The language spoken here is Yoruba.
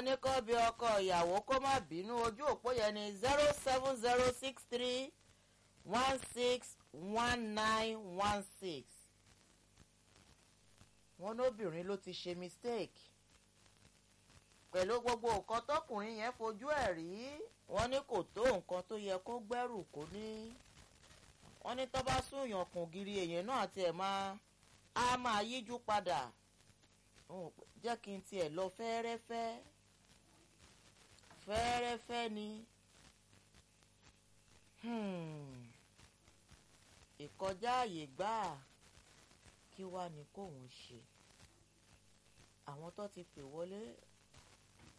wọ́n ní kó bí ọkọ ìyàwó kó má bínú ojú òpó yẹn ní zero seven zero six three one six one nine one six wọ́n lóbìnrin ló ti ṣe mistake pẹ̀lú gbogbo nǹkan tọkùnrin yẹn fojú ẹ̀ rí wọ́n ní kò tó nǹkan tó yẹ kó gbẹ́rù kó ní wọ́n ní tó bá súnyàn kùn gírí èèyàn náà tiẹ̀ máa á máa yíjú padà jẹ́ kí n tiẹ̀ lọ fẹ́ẹ́rẹ́fẹ́ fẹ́ẹ́rẹ́fẹ́ ni ìkọjá àyè gbáà kí wàá ní kóun ṣe àwọn tó ti pè wọlé